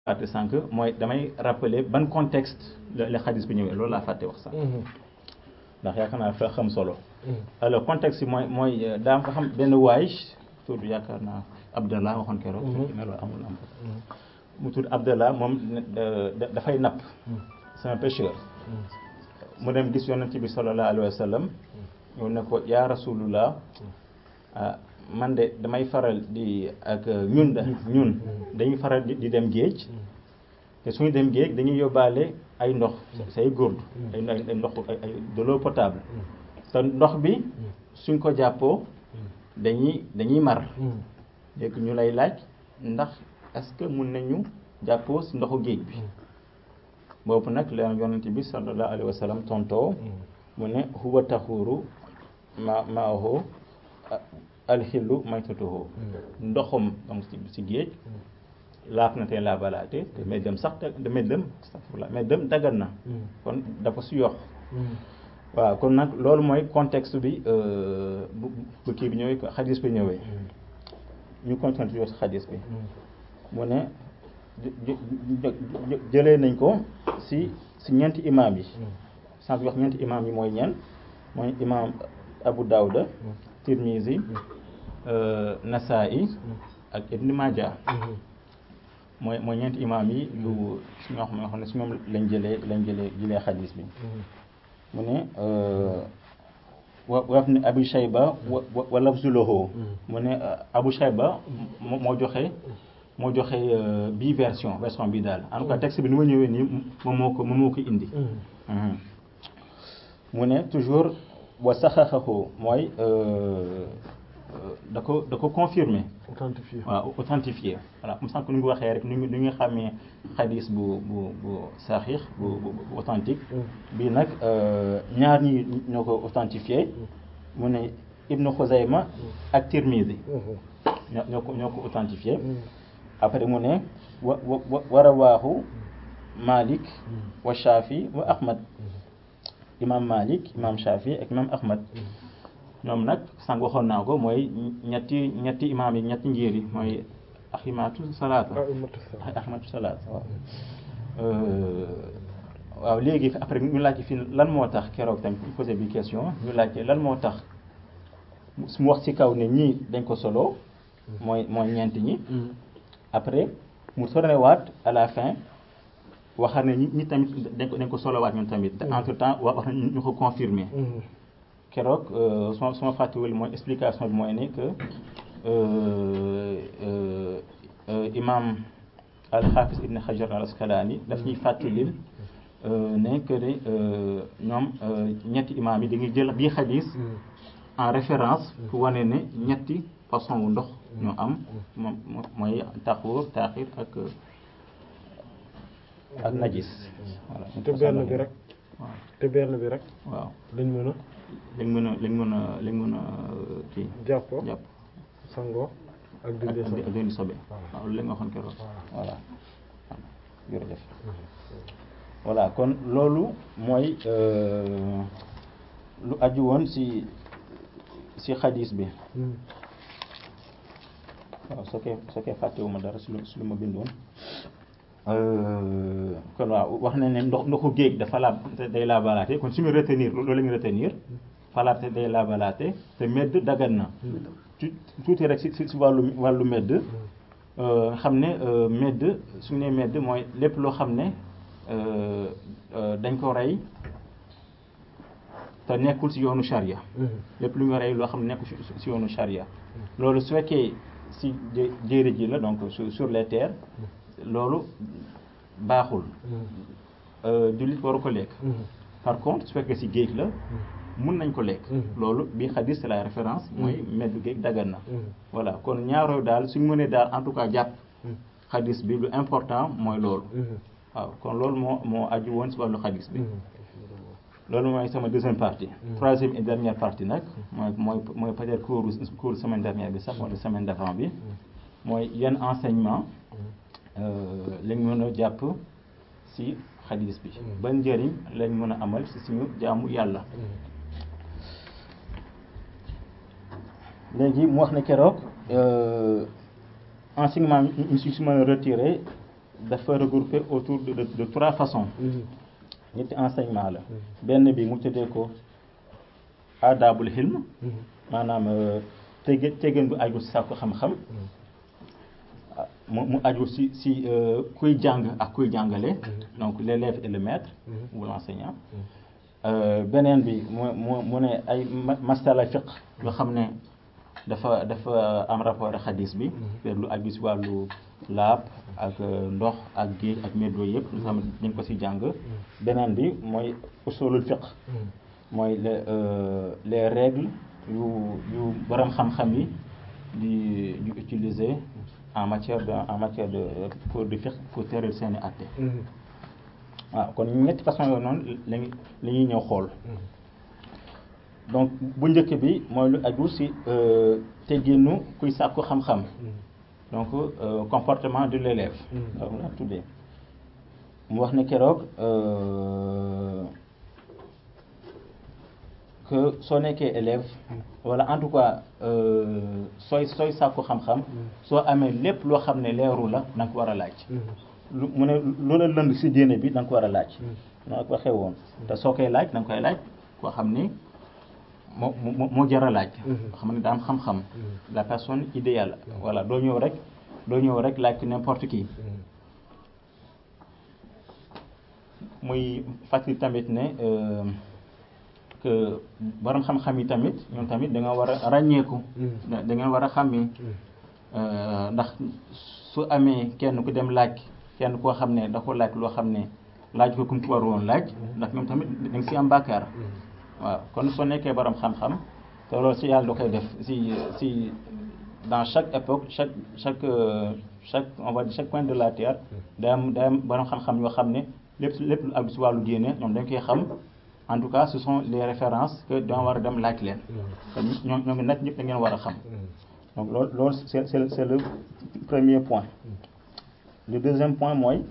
fàtte sànq mooy damay rappeler ban contexte la la xadis bi ñëwee loolu laa fàtte wax sànq ndax yaakaar naa fa xam solo alors contexte bi mooy mooy daa nga xam benn waay tur bi yaakaar naa Abdallah waxoon keroog ne loolu amul am mu tudd Abdallah moom dafay napp c'est un pêcheur mu dem gis yonent bi sallallahu alayhi wa sallam ñëw ne ko yaa rasulullah man de damay faral di ak ñun da ñun dañuy faral di dem géej te suñu dem géej dañuy yóbbaale ay ndox say góordu ay ay ndox ay de l'eau potable te ndox bi suñ ko jàppoo dañuy dañuy mar léegi ñu lay laaj ndax est-ce que mun nañu jàppoo si ndoxu géej bi boobu nag la yonent bi sallallahu alayhi wa sallam tontoo mu ne huwa taxuuru ma maahu alxillu maytatuhu ndoxum donc si géej laaf na tey laabalaate te may dem sax te may dem astafurlah may dem daggan na kon dafa su yox waaw kon nag loolu mooy contexte bi bu bu kii bi ñëwee xadis bi ñëwee ñu continuer toujours si xadis bi mu ne jëlee nañ ko si si ñeenti imaam yi sànq wax ñeenti imaam yi mooy ñen mooy imaam Abu Dawuda Tirmizi Nasaa'i ak Ibn Majah mooy mooy ñeenti imaam yi yu su ñoo xam ne si ñoom lañ jëlee lañ jëlee jëlee xadis bi mu ne wa waf ne Abu Shayba wa wa lafzulahu mu ne Abu Shayba moo joxe moo joxe bii version version bii daal en tout cas texte bi ni ma ñëwee nii moom moo ko moom moo ko indi mu ne toujours wa saxaxahu mooy da ko da ko confirmer authentifié waaw authentifié voilà comme sànq nu ngi waxee rek nu ñu nu ñu xamee xadis bu bu bu saxiix bu bu authentique bii nag ñaar ñi ñoo ko authentifié mu ne Ibnu Xuzayma ak Tirmidi ñoo ñoo ko ñoo ko authentifié après mu ne wa wa wa rawaahu Malik wa Shafi wa Ahmad imam Malik imam Shafi ak imam Ahmad ñoom nag sànq waxoon naa ko mooy ñetti ñetti imaam yi ñetti njiir yi mooy aximaatu salaata aximaatu salaata waaw waaw léegi après ñu laajte fii lan moo tax keroog tamit ñu posé bi question ñu laajte lan moo tax su mu wax ci kaw ne ñii dañ ko solo mooy mooy ñeent ñi après mu tourné waat à la fin waxaat ne ñi ñi tamit dañ ko dañ ko solowaat ñun tamit te entre temps wax na ñu ko confirmer keroog suma suma fàttewul mooy explication bi mooy ne que imam al-Hafiz ibn Hajar al-Asqalani daf ñuy fàttalil ne que ne ñoom ñetti imam yi dañuy jël bii xadis en référence pour wane ne ñetti façon wu ndox ñoo am moom mooy taxuur taaxir ak ak najis voilà te benn bi rek waaw te benn bi rek waaw lañ mën a lañ mën a lañ mën a lañ mën a kii jàppoo jàpp sangoo ak ak dindi ak sobe ak dindi sobe Voilà. waaw loolu la nga waxoon keroog Voilà. voilà jërëjëf voilà kon loolu mooy euh, lu aju woon si si xadis bi Hmm. waaw soo koy soo koy fàttewuma dara si lu si lu ma bindoon Euh, kon waaw wax na ne ndox ndoxu géej dafa laab day laabalaate kon suñu retenir loolu la ñu retenir falaate day laabalaate te medd dagan na tu tuuti rek si si si wàllu wàllu medd euh, xam ne euh, medd suñu nee medd mooy lépp loo xam ne euh, euh, dañ ko rey te nekkul si yoonu charia Hmm. lépp lu ñu rey loo xam ne nekkul si si yoonu charia loolu su fekkee si jé- jéeri ji la donc sur sur les terres loolu baaxul Hmm. Euh, jullit waru ko lekk Hmm. par contre su fekkee si géej la mun nañ ko lekk Mhm. loolu bi xadis c'est la référence mooy meddu géej dagan na Hmm. voilà kon ñaaroo daal suñ mënee daal en tout cas jàpp Hmm. xadis bi lu important mooy loolu Hmm. waaw kon loolu moo moo aju woon si wàllu xadis bi Hmm. loolu mooy sama deuxième partie Mhm. troisième et dernière partie nag mooy mooy mooy peut-être cours cours semaine dernière bi sax wala semaine d'avant bi mooy yan enseignement lañ mën a jàpp si xadis bi Mhm. ban njëriñ lañ mën a amal si suñu jaamu yàlla léegi mu wax ne keroog euh, enseignement yi ñu si si mën a retiré dafa regroupé autour de de, de trois façons ñetti enseignement la benn bi mu tuddee ko adabul hilm maanaam tege tegeen bu aju si sàkku xam-xam mu mu aju si si kuy jàng ak kuy jàngale donc l'élève et le maître ou l'enseignant beneen bi mu mu mu ne ay masala fiq yoo xam ne dafa dafa am rapport ak xadis bi te lu aju si wàllu laab ak ndox ak géej ak méddo yëpp lu xam dañ ko si jàng beneen bi mooy usulul fiq mooy les les règles yu yu borom xam-xam yi di di utiliser en matière de en matière de pour di fiq pour tëral seeni atte waaw kon ñetti façon yooyu noonu lañu la ñuy ñëw xool donc bu njëkk bi mooy lu aju si tegginu kuy sàkku xam-xam donc comportement de l'élève waaw la tuddee mu wax ne keroog que soo nekkee élève wala en tout cas sooy sooy sàkku xam-xam soo amee lépp loo xam ne leeru la da nga ko war a laaj lu mu ne loola lënd si diine bi da nga ko war a laaj noo ko waxee woon te soo koy laaj da nga koy laaj koo xam ni moo moo moo jar a laaj xam ne daa am xam-xam la personne idéale voilà doo ñëw rek doo ñëw rek laaj n'importe qui muy fàttali tamit ne que borom xam-xam yi tamit ñoom tamit da nga war a ràññeeku da ngeen war a xàmmee ndax su amee kenn ku dem laaj kenn koo xam ne da ko laaj loo xam ne laaj ko kum ko war woon laaj ndax ñoom tamit da nga si am bàkkaar waaw kon soo nekkee borom xam-xam te loolu si yàlla da koy def si si dans chaque époque chaque chaque chaque on va dire chaque coin de la terre day am day am borom xam-xam yoo xam ne lépp lépp lu aju si wàllu diine ñoom dañ koy xam en tout cas ce sont les références que dama war a dem laaj leen kon ñoo ñoo ngi nag ñëpp da ngeen war a xam donc loolu loolu c'est c'est c'est le premier point le deuxième point mooy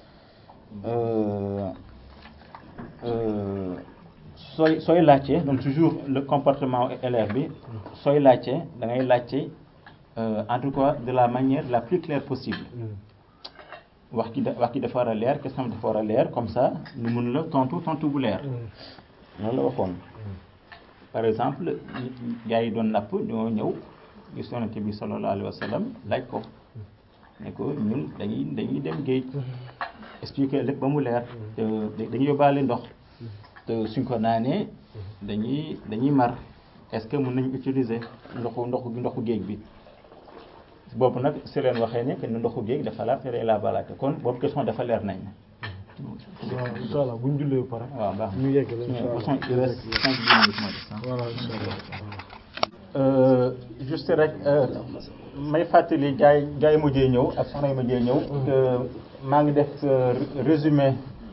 sooy sooy laajte donc toujours le comportement élève bi sooy laajte da ngay laajte en tout cas de la manière la plus claire possible wax ki da wax ki dafa war a leer question dafa war a leer comme ça ñu mun la tontu tontu bu leer loolu la waxoon par exemple gars yi doon napp ñoo ñëw gis yonent bi sallallahu alayhi wa sallam laaj ko ne ko ñun dañuy dañuy dem géej expliquer lépp ba mu leer te dañuy yóbbaale ndox te suñ ko naanee dañuy dañuy mar est-ce que mën nañu utiliser ndoxu ndoxu ndoxu géej bi boobu nag si leen waxee ne que ndoxu géej dafa laab te day laabalaate kon boobu question dafa leer nañ waaw incha allah bu ñu jullee ba pare. waaw baax ñu yegg la incha allah façon il reste cinq minutes moo des voilà incha allah. juste rek may fàttali gars yi gars yi mujjee ñëw ak soxna yi mujjee ñëw maa ngi def résumé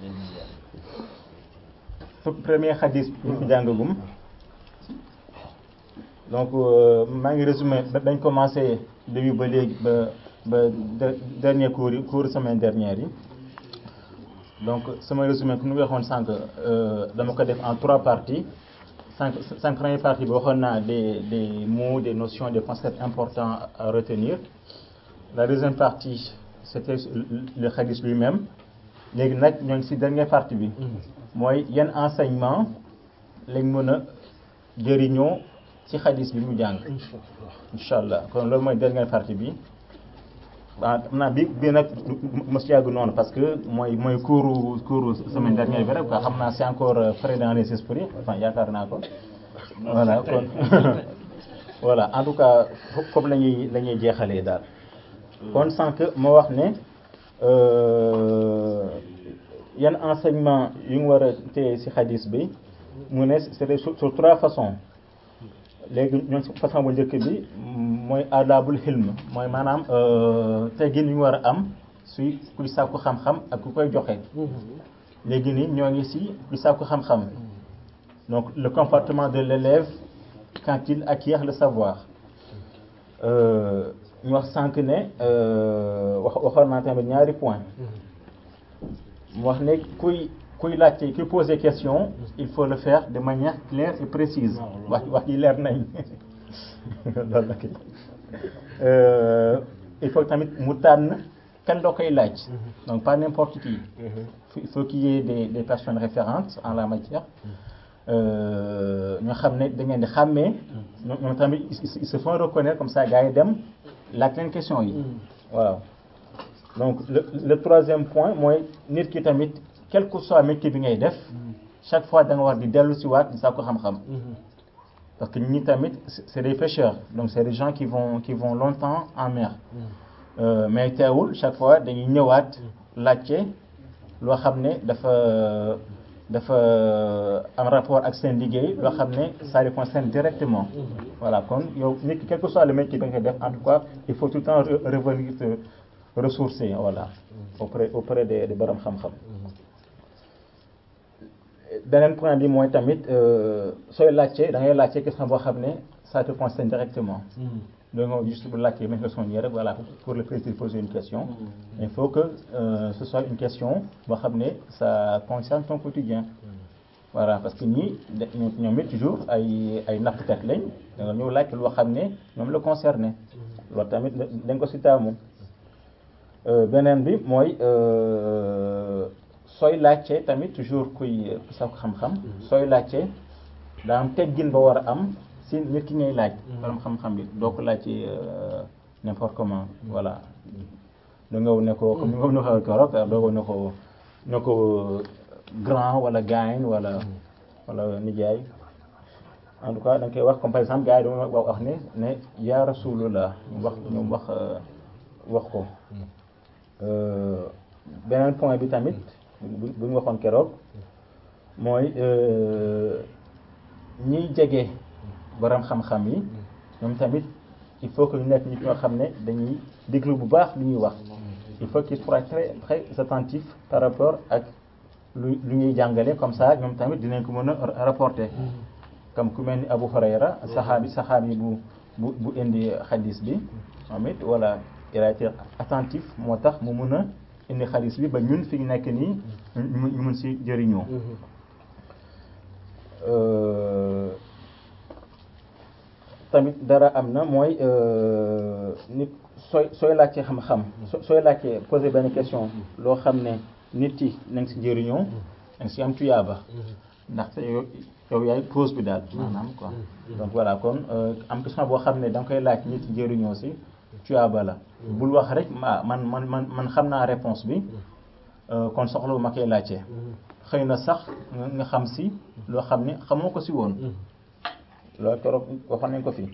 premier xadis bi ñu fi jàngagum donc maa ngi résumé dañ commencé début ba léegi ba ba dernier cours yi cours semaine dernière yi donc sama résumé ku ñu waxoon sànq dama ko def en trois parties cinq cinq première partie bi waxoon naa des des mots des notions des concepts importants à retenir la deuxième partie c'était le hadith lui-même léegi nag ñoo ngi ci dernière partie bi mooy yan enseignement lañ mën a jëriñoo ci hadith bi mu jàng incha allah kon loolu mooy dernière partie bi waaw xam naa bi bi nag mos yàgg noonu parce que mooy mooy cours cours semaine dernière bi rek quoi xam naa c'est encore frais dans les esprits enfin yaakaar naa ko voilà kon voilà en tout cas foofu la ñuy la ñuy jeexalee daal kon sànq moo wax ne yan enseignement yu ngi war a téye ci hadis bi mu ne c'est sur trois façons léegi ñoom façon bu njëkk bi mooy adabul hilm mooy maanaam teggin yu ñu war a am suy kuy sàkku xam-xam ak ku koy joxe léegi nii ñoo ngi ci kuy sàkku xam-xam donc le comportement de l'élève quand il acquiert le savoir ñu wax sànq ne wax waxoon naa tamit ñaari point mu wax ne kuy kuy laajte kuy poser question il faut le faire de manière claire et précise wax wax yi leer nañ loolu la il faut tamit mu tànn kan la koy laaj donc pas n'importe qui il faut qu'il y ait des des personnes référentes en la matière ñoo xam ne da ngeen di xàmmee ñoom tamit ils se font reconnaître comme ça gars yi dem laaj leen question yi waaw donc le le troisième point mooy nit ki tamit quel que soit métier bi ngay def chaque fois da nga war di dellu si waat di saa ko xam-xam parce que ñi tamit c'est des pêcheurs donc c'est des gens qui vont qui vont longtemps en mer mais teewul chaque fois dañuy ñëwaat laajte loo xam ne dafa dafa am rapport ak seen liggéey loo xam ne ça les concerne directement voilà kon yow nit ki quel que soit le métier bi nga def en tout cas il faut tout le temps revenir te ressourcer voilà auprès auprès des des borom xam-xam beneen point bi mooy tamit sooy laajte da ngay laajte question boo xam ne ça te concerne directement donc nga juste bu laajte même question nii rek voilà pour le plaisir de poser une question il faut que euh, ce soit une question boo xam ne ça concerne ton quotidien voilà parce que ñii ñoom it toujours ay ay nappkat lañ da nga ñëw laaj loo xam ne ñoom la concerné loolu tamit dañ ko si taamu beneen bi mooy sooy laajte tamit toujours kuy sa xam-xam sooy laajte daa am teggin ba war a am si nit ki ngay laaj borom xam-xam bi doo ko laajte n'importe comment voilà da nga ne ko comme ni nga ko waxee keroog doo ko ne ko ne ko grand wala gain wala wala nijaay en tout cas da nga koy wax comme par exemple gars yi dama wax ne ne yaa rasulullah ñu wax ñu wax wax ko beneen point bi tamit bu ñu waxoon keroog mooy ñiy jege borom xam-xam yi ñoom tamit il faut que ñu nekk nit ñoo xam ne dañuy déglu bu baax lu ñuy wax il faut qu'ils soient très très attentifs par rapport ak lu lu ñuy jàngale comme ça ñoom tamit dinañ ko mën a rapporter comme ku mel ni Abu Hurayra saxaabi saxaabi bu bu bu indi xadis bi moom it voilà il a été attentif moo tax mu mun a indi xadis bi ba ñun fi ñu nekk nii ñu mun si jëriñoo tamit dara am na mooy nit sooy sooy laajte xam-xam sooy laajte poser benn question loo xam ne nit yi na nga si jëriñoo na nga si am tuyaaba ndaxte yow yow yaay pose bi daal maanaam quoi donc voilà kon am question boo xam ne da nga koy laaj nit yi jëriñoo si tuyaaba la bul wax rek ma man man man man xam naa réponse bi kon soxla ma koy laajte xëy na sax nga xam si loo xam ne xamoo ko si woon loolu keroog waxoon nañ ko fi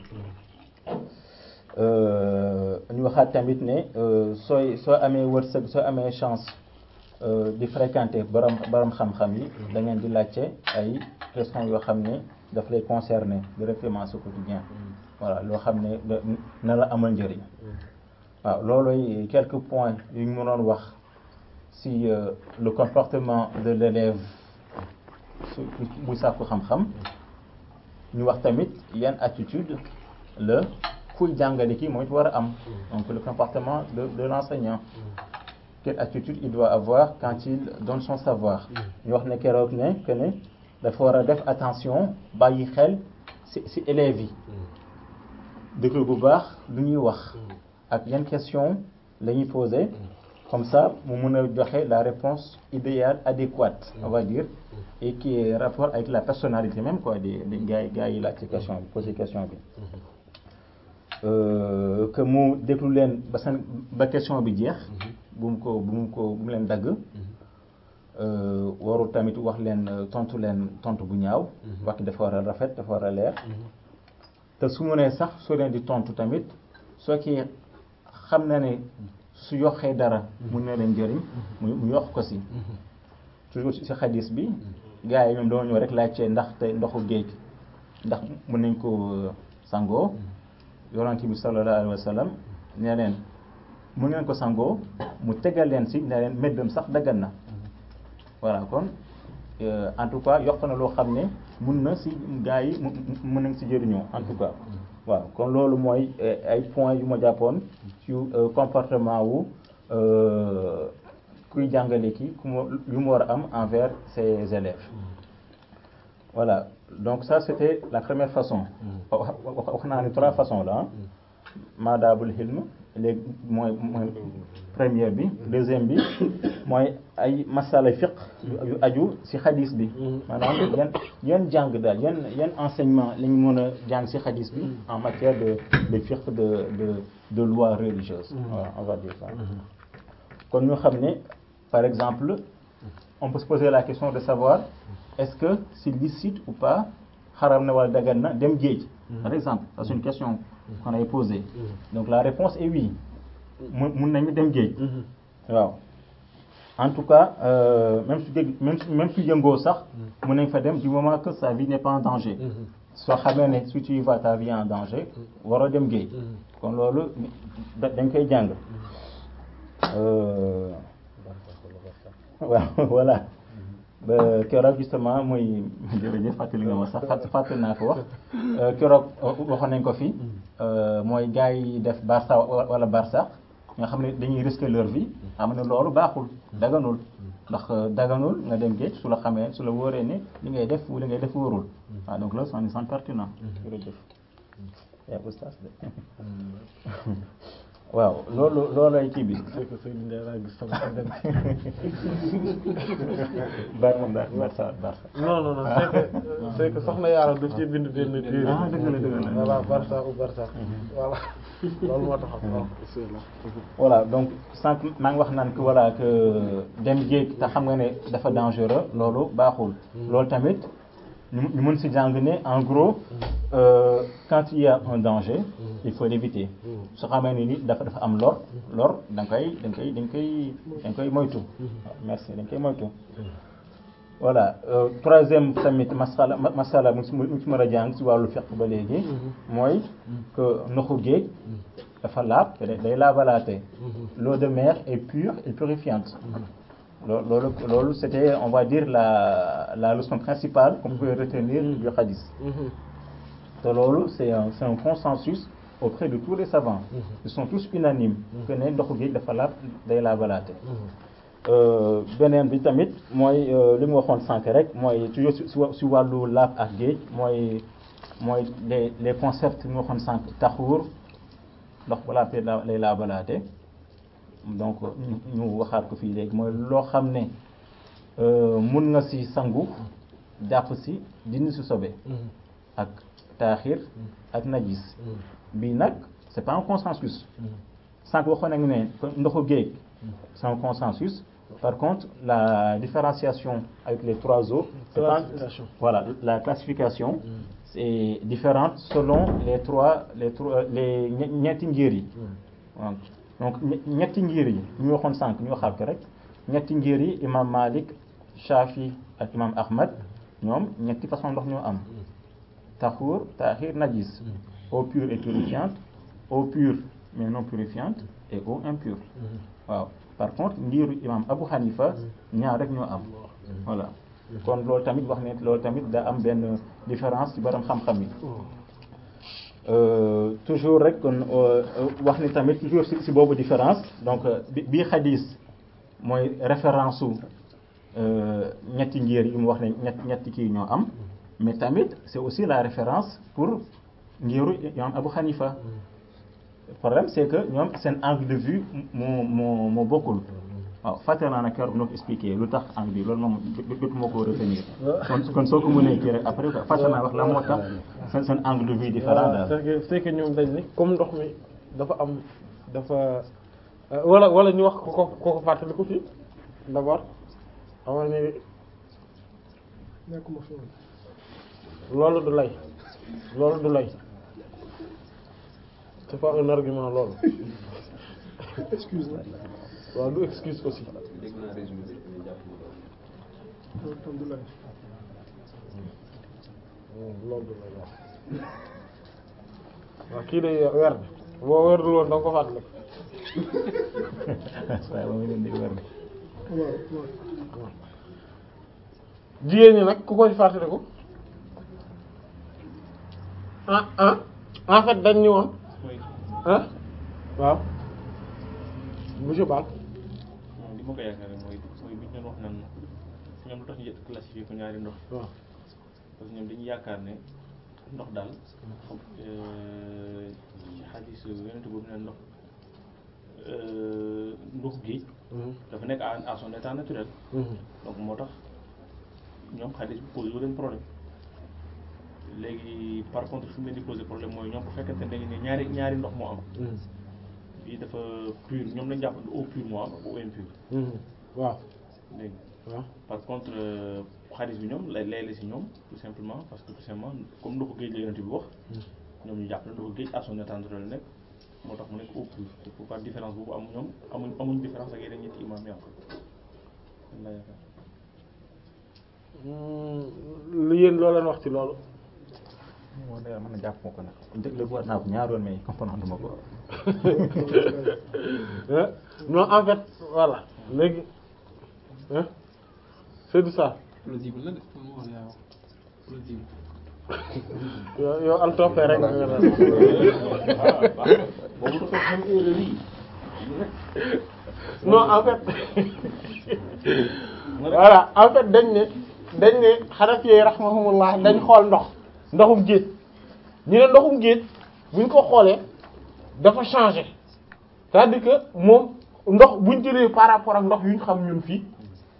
ñu waxaat tamit ne sooy soo amee wërsëg soo amee chance di fréquenter borom borom xam-xam yi da ngeen di laajte ay questions yoo xam ne daf lay concerner directement sa quotidien voilà loo xam ne na la amal njëriñ waaw loolooy quelques points yu ñu mënoon wax si le comportement de l'élève su buy sàkku xam-xam ñu wax tamit yan attitude la kuy jàngale ki mooy war a am donc le comportement de de l'enseignant quelle attitude il doit avoir quand il donne son savoir ñu wax ne keroog ne que ne dafa war a def attention bàyyi xel ci ci élèves yi déglu bu baax lu ñuy wax ak yan question la ñuy poser comme ça mu mun a joxe la réponse idéale adéquate on va dire et qui est rapport avec la personnalité même quoi des des gars yi gars yi laaj ci question bi poser question bi que mu déglu leen ba seen ba question bi jeex bu mu ko bu mu ko bu mu leen dagg warul tamit wax leen tontu leen tontu bu ñaaw wax ki dafa war a rafet dafa war a leer te su mu nee sax soo leen di tontu tamit soo kii xam na ne su yokkee dara mun na leen jëriñ mu mu yokk ko si toujours si xadis bi gars yi ñoom dama ñëw rek laajte ndax te ndoxu géej ndax mën nañ ko sangoo yonent bi sallallahu alayhi wa sallam nee leen mun ngeen ko sangoo mu tegal leen si ne leen méddam sax daggan na voilà kon en tout cas yokk na loo xam ne mun na si gars yi mun nañ si jëriñoo en tout cas waaw kon loolu mooy ay points yu ma jàppoon ci comportement wu kuy jàngale ki ku mu yu mu war a am envers ses élèves voilà donc ça c'était la première façon wax naa ni trois façons là maadaabul hilm léegi mooy mooy première bi deuxième bi mooy ay masala fiq yu aju ci xadis bi maanaam yan yan jàng daal yan yan enseignement la ñu mën a jàng ci xadis bi en matière de de fiqh de de de loi religieuse voilà on va dire ça kon ñu xam ne par exemple on peut se poser la question de savoir est-ce que c'est licite ou pas xaram na wala dagan na dem géej par exemple ça c'est une question qu'on a posée donc la réponse est oui mu mun nañu dem géej waaw en tout cas euh, même su géej même su même su yëngoo sax mun nañ fa dem du moment que sa vie n'est pas en danger soo xamee ne si tu y vas ta vie est en danger waroo dem géej kon loolu da- dañ koy jàng Euh, waaw voilà ba keroog justement muy jërëjëf fàttali nga ma sax fàtt fàttali naa ko wax Euh, keroog waxoon nañ ko fi euh, mooy gars yi def Barça wala Barça nga xam ne dañuy risquer leur vie xam ne loolu baaxul daganul ndax euh, daganul nga dem géej su la xamee su la wóoree ne li ngay def li ngay def wóorul waaw donc loolu c'est pertinent jërëjëf yaa oustaz de waaw loolu loolay kii bi c'est que sëñ Ndiaye laa gis sama xel dem Barça Barça Barça non non non c'est que c'est que soxna Yaara daf ci bind benn téere ah dëgg la dëgg la voilà Barça ou Barça voilà loolu moo tax waaw bismillah voilà donc sànq maa ngi wax naan que voilà que dem géej te xam nga ne dafa dangereux loolu baaxul loolu tamit ñu ñu mën si jàng ne en gros euh, quand il y a un danger il faut l'éviter su xamee ne ni dafa dafa am lor lor da nga koy da nga koy da nga koy da nga koy moytu waaw merci da nga koy moytu voilà euh, troisième tamit masala ma- masala mu si mu si mën a jàng si wàllu fiqh ba léegi mooy que ndoxu géej dafa laab te day laabalaate l'eau de mer est pure et purifiante loo- loolu loolu c'était on va dire la la leçon principale qu'on peut retenir du hadith te loolu c'est un c'est un consensus auprès de tous les savants ils sont tous unanimes que ne ndoxu géej dafa laab day laabalaate Euh, beneen bi tamit mooy euh, li mu waxoon sànq rek mooy toujours si si wa- si wàllu laab ak géej mooy mooy les les concepts yi mu waxoon sànq taxuur ndox bu laabte la lay laabalaate donc ñu ñu waxaat ko fii léegi mooy loo xam ne euh, mun nga si sangu jàpp si dindi si sobe ak taaxir ak najis bii nag c'est pas un consensus sànq waxoon nañu ne que ndoxu géej c'est un consensus par contre la différenciation avec les trois eaux c'est pas Classification. voilà la classification c'est différente selon les trois les trois les ñe- ñetti ngir yi waaw donc ñe- ñetti ngir yi ñu waxoon sànq ñu waxaat ko rek ñetti ngir yi imam Malik Shafi ak imam Ahmad ñoom ñetti façon ndox ñoo am taxur taxir najis eau pure et purifiante eau pure mais non purifiante et eau impure waaw par contre ngiru imam Abu Hanifa ñaar rek ñoo am voilà kon loolu tamit wax ne loolu tamit da am benn différence ci borom xam-xam yi Euh, toujours rek kon euh, wax ni tamit toujours ci ci boobu différence donc euh, bi bii xadis mooy référence su euh, ñetti ngir yi mu wax ne ñett ñetti kii ñoo am mais tamit c'est aussi la référence pour ngiru imam Abu Hanifa le problème c'est que ñoom seen angle de vue moo moo moo bokkul waaw fàtte naa nag keroog noo ko expliqué lu tax angle bi loolu moom jot moo ko retenir kon kon soo ko mënee kii rek après fàtte naa wax la moo tax seen seen angle de vue différent voilà daal c'est que c'est que ñoom dañ ni comme ndox mi dafa am dafa euh, wala wala ñu wax ko ko ko ko fàttali ko fii d'abord xamal ni nekkuma fi woon. loolu du lay loolu du lay c'est pas un argument loolu excuse moi waaw du excuse aussi loolu tam du lay. loolu du lay waaw waaw kii day weer boo weerul woon da nga ko fàttali waaye moom leen di wér waaw waaw. jigéen ñi nag ku koy fàttaliku ah ah en fait dañ ñu woon ah waaw monsieur Ba moom li ma ko yaakaar mooy mooy bi ñu doon wax naan ñoom lu tax ñu classifié ko ñaari ndox waaw parce que ñoom dañuy yaakaar ne ndox daal euh, ci xadis yonent boobu neen ndox euh, ndox géej dafa nekk à à son état naturel donc moo tax ñoom xadis bi posé wu leen problème léegi par contre fi mu leen di posé problème mooy ñoom bu fekkente ne dañu ne ñaari ñaari ndox moo am bii dafa pur ñoom lañ jàpp ne eau pure moo am ak eau impure waaw dégg nga waaw par contre euh, xadis bi ñoom lay lay la si ñoom tout simplement parce que tout simplement comme ndoxu géej la yonent bi wax ñoom ñu jàpp ne ndoxu géej à son état naturel la nekk moo tax mu nekk eau pure c'est pourquoi différence boobu am ñoom amuñ amuñ différence ak yeneen ñetti imam yi am la yaakaar lu yéen loo leen wax ci loolu moo day mën a jàpp moo ko nag déglu war naa ko ñaar yoon mais comprendre ma ko Hein? non en fait voilà léegi hein Seydou Sarr plausible la de moom wax yaa wax plausible yow yow al toppee rek nga nga boobu dafa xam erreur yi non en fait voilà en fait dañ ne dañ ne Hanafi yi rahmahumullah dañ xool ndox ndoxum géej ñu ne ndoxum géej buñ ko xoolee dafa changé c'est-à-dire que moom ndox buñ jëlee par rapport ak ndox yu ñu xam ñun fii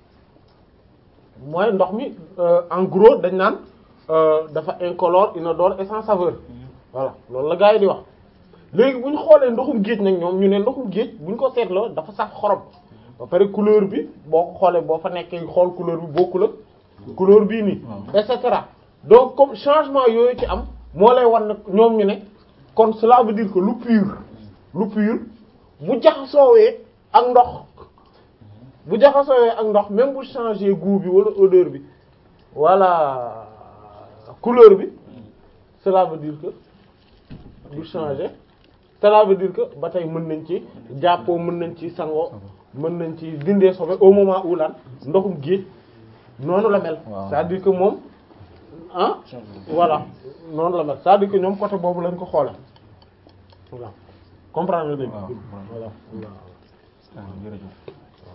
mooy ndox mi euh, en gros dañ naan euh, dafa incolore inodore et sans saveur voilà loolu la gars yi di wax léegi bu ñu xoolee ndoxum géej nag ñoom ñu ne ndoxum géej bu ñu ko seetloo dafa saf xorom ba pare couleur bi boo ko xoolee boo fa nekkee xool couleur bi bokkul ak couleur bii nii et cetera donc comme changement yooyu ci am moo lay wan ne ñoom ñu ne kon cela veut dire que lu pur lu pur bu jaxasoowee ak ndox bu jaxasoowee ak ndox même bu changer goût bi wala odeur bi wala couleur bi cela veut dire que du changer cela veut dire que ba tey mën nañ ci jàppoo mën nañ ci sangoo mën nañ ci dindee sobe au moment où lan ndoxum géej noonu la mel Waaw. c'est-à-dire que moom ah voilà noonu la mel c'est-à-dire que ñoom côté boobu lañ ko xoole voilà comprendre nga dégg waaw voilà waaw jërëjëf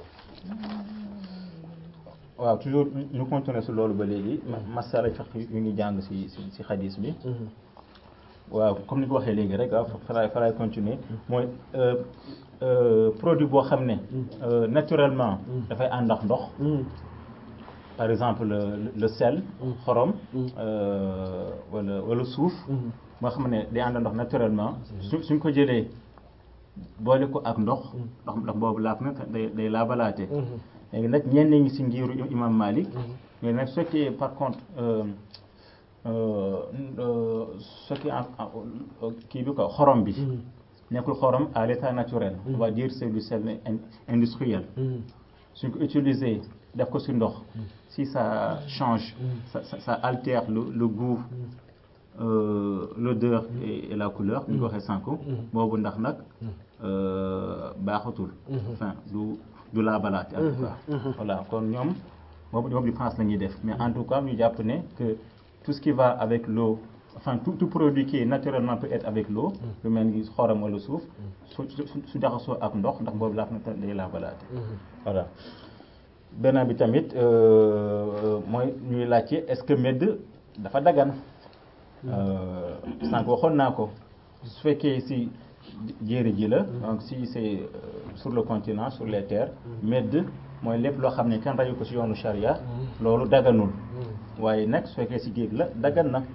waaw toujours ñu- ñu continuer si loolu ba léegi ma- masala fiqh yu ngi jàng si si si xadis bi waaw comme ni ko waxee léegi rek ah faray faray continuer mooy euh, euh, produit boo xam ne euh, naturellement dafay ànd ak ndox par exemple le, le sel xorom euh, wala wala suuf moo xam ne day ànd ak ndox naturellement su suñ ko jëlee boole ko ak ndox ndox ndox boobu laaf na te day day laabalaate léegi nag ñenn ñi si ngiru imam Malik mais nag su fekkee par contre euh, euh, euh, su fekkee en- en- kii bi ko xorom bi nekkul xorom à l'état naturel on va dire c'est du sel in- industriel suñ ko utiliser def ko ci ndox si ça change ça, ça, ça altère le, le goût euh, l'odeur et, et la couleur ni ko waxee sànq boobu ndax nag euh, baaxatul enfin du du laabalaate en tout cas voilà kon ñoom boobu boobu différence la ñuy def mais en tout cas ñu jàpp ne que tout ce qui va avec l'eau enfin tout, tout produit qui est naturellement peut être avec l'eau lu mel ni xorom wala suuf su su su jaxasoo ak ndox ndax boobu laaf na te day laabalaate voilà beneen bi tamit euh, mooy ñuy laajte est-ce que medd dafa dagan euh, sànq waxoon naa ko su fekkee si jéeri ji la donc si c'est euh, sur le continent sur les terres medd mooy lépp loo xam ne kenn rayu ko si yoonu charia loolu daganul waaye nag su fekkee si géej la dagan na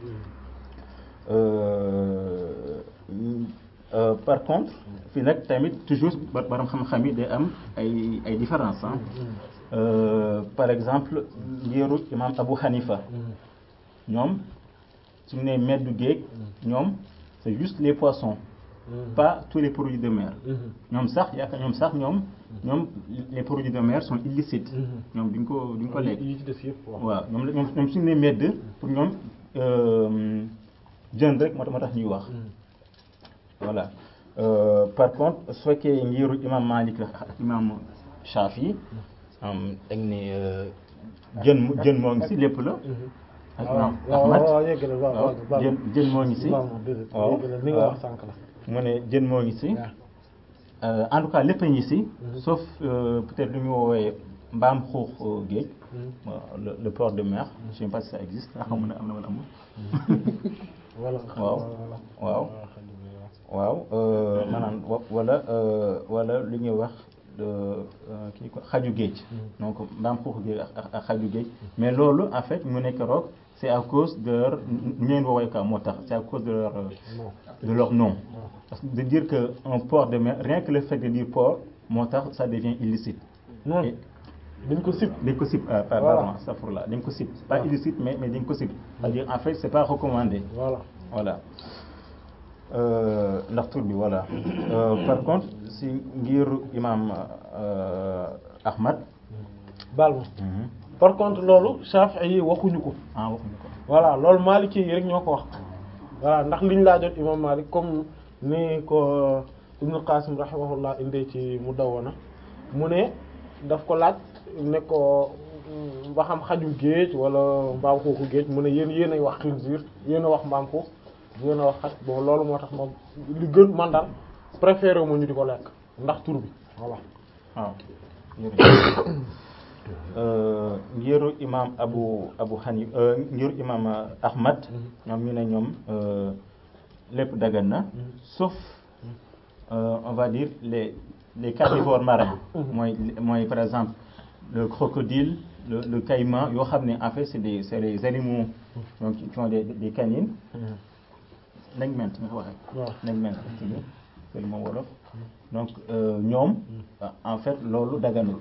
Euh, euh, par contre fii nag tamit toujours ba- borom xam-xam yi day am ay ay différence ah Euh, par exemple ngiru imam Abu Hanifa ñoom suñu nee meddu géej ñoom c'est juste les poissons pas tous les produits de mer ñoom sax yaakaar ñoom sax ñoom ñoom les produits de mer sont illicites ñoom duñ ko duñ ko lekk yi ci des yëpp waaw waaw ñoom la ñoom ñoom suñu nee medd pour ñoom euh, jën rek moo tax moo tax ñuy wax voilà Euh, par contre su fekkee ngiru imam Malik la ak imam Shafi am dañ ne euh, jën mu- jën moo ngi si lépp la ak imam waaw Ahmad waaw yeggale waaw waaw waaw jën jën moo ngi si waaw déedéet waaw yeggale li nga waaw. wax sànq la mu ne jën moo ngi si waaw. Euh, en tout cas lépp a ngi si sauf euh, peut-être lu ñu woowee mbaam xuux euh, géej waaw, le, le port de mer je sais pas si ça existe ndax xamu ne am na wala amul voilà waaw waaw waaw euh, maanaam wa- wala euh, wala li ñuy wax de euh, kii ko xaju géej donc mbaam xuuxu géej ak ak- ak xaju géej mais loolu en fait mu nekk roog c'est à cause de leur ñu leen woowee quoi moo tax c'est à cause de leur euh, de leur nom parce que de dire que un port de mer rien que le fait de dire port moo tax ça devient illicite non Et- dañ ko sib dañ ko sib ah Voilà. pardon astafurlah dañ ko sib pas Voilà. illicite mais mais dañ ko sib c'est-à-dire en fait c'est pas recommandé voilà voilà Euh, ndax tur bi voilà Euh, par contre si ngir imam euh, Ahmad baal ma par contre loolu Shafi'i yi waxuñu ko ah waxuñu ko voilà loolu Maliki yi rek ñoo ko wax voilà ndax liñ laa jot imam Malik comme ni ko Ibn Qasim rahimahullah indee ci Mudawwana mu ne daf ko laaj ne ko mm, ba xam xaju géej wala mbaam xuuxu géej mu ne yéen yéen ay wax xinziir yéen a wax mbaam xuux yéen a wax xaj bon loolu moo tax moom li gën man daal préféré mu ñu di ko lekk ndax tur bi voilà waaw jërëjëf Euh, ngiru imam Abu Abu Hanif euh, ngiru imam euh, Ahmad ñoom ñu ne ñoom euh, lépp dagan na sauf euh, on va dire les les carnivores marins mooy mooy par exemple le crocodile le le caïman yoo xam ne en fait c'est des c'est des animaux donc qui ont des des canines nañ ment nga ko waxee waaw nañ ment ci bi c'est le mot wolof donc euh, ñoom en fait loolu daganul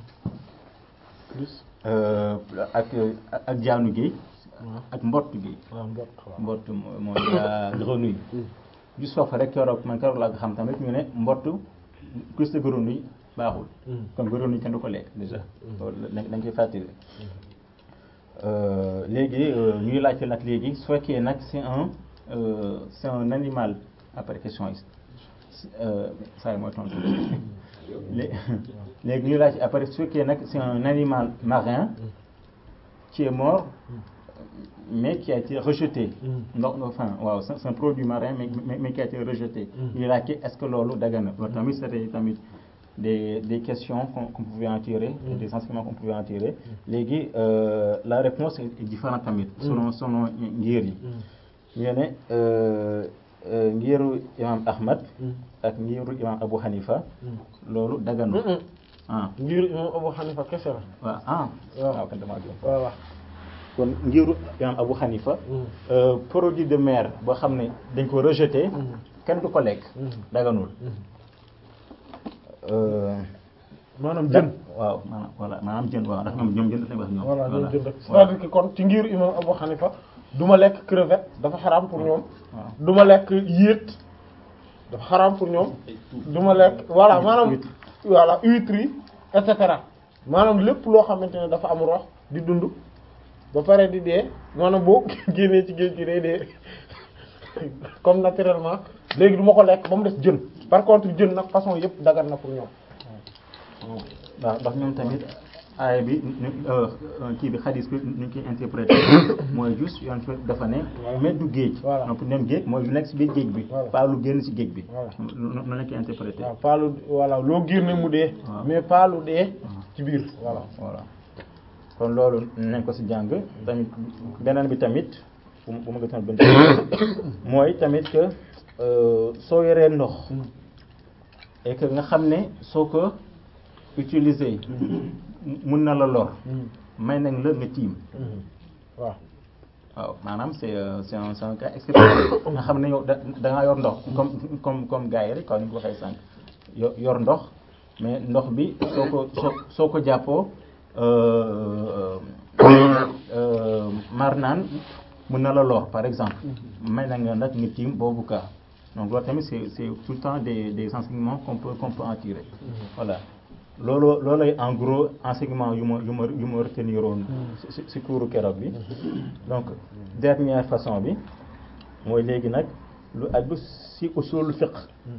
plus Euh, ak ak jaanu géej ak mbott gi waaw mbott waaw mbott mo- mooy la grenouille ju soof rek keroog man keroog laa ko xam tamit ñu ne mbott plus de grenouille baaxul kon grenouille kenn du ko lekk déjà loolu da dañ koy fàttali Euh, léegi euh, ñuy laajte nag léegi su fekkee nag c'est un euh, c'est un animal après question yi euh, saa yi mooy tontu lé- léegi ñuy laajte après su fekkee nag c'est un animal marin qui est mort mais qui a été rejeté ndox enfin waaw c'est c'est un produit marin mais mais, mais qui a été rejeté ñuy laajte est-ce que loolu dagan na loolu tamit c'était tamit des des questions qu'on qu'on pouvait en tirer et des enseignements qu'on pouvait en tirer léegi euh, la réponse est différente tamit selon selon ngir yi ñu ne euh, euh, ngiru imam Ahmad ak ngiru imam Abu Hanifa loolu daganu ah ngir imam Abu Hanifa kese la waaw ah waaw. waaw kan damaa juum voilà kon ngiru imam Abu Hanifa euh, produit de mer boo xam ne dañ ko rejeté kenn du ko lekk daganul Euh, maanaam jën waaw maanaam voilà maanaam jën waaw ndax ñoom ñoom jën lañ wax ñoom voilà ñoom jën rek voilà. c'est-à-dire que kon ci ngir imam Abu Hanifa du ma lekk crevette dafa xaraam pour ñoom waaw. du ma lekk yéet dafa xaraam pour ñoom du ma lekk voilà maanaam Huître. voilà huître yi et cetera maanaam lépp loo xamante ne dafa am rox di dund ba pare di dee maanaam boo génnee ci géej gi day dee comme naturellement léegi du ma ko lekk ba mu des jën par contre jën nag façon yëpp dagan na pour ñoom waaw ndax ñoom tamit aaya bi ñu euh, euh, kii bi xadis bi ñu ngi koy interprété mooy juste yoon fi dafa ne mais du géej Voilà. donc ñoom géej mooy lu nekk si biir géej bi Voilà. pas lu génn si géej bi Voilà. noonu noonu lañ koy interprété waaw pas lu voilà loo génne mu dee Waaw. mais pas lu dee ci biir voilà voilà kon loolu nañ ko si jàng tamit beneen bi tamit bu ma bu ma gëstoo benn mooy tamit que euh, soo yoree ndox et que nga xam ne soo ko utiliser mun na la lor may nañ la nga tiim waaw waaw maanaam c'est euh, c'est un c'est un cas exceptionnel nga xam ne yow da da ngaa yor ndox comme comme comme gars yi rek comme ni nga ko waxee sànq yo- yor ndox mais ndox bi soo ko soo soo ko jàppoo euh, euh, mar naan mën na la lor par exemple may na nga nag nga tiim boobu cas donc loolu tamit c'est c'est tout le temps des des enseignements qu'on peut qu'on peut en tirer voilà loolu loolay en gros enseignement yu ma yu ma yu ma retenir woon ci ci ci cours keroog bi donc dernière façon bi mooy léegi nag lu aju ci usul fiqh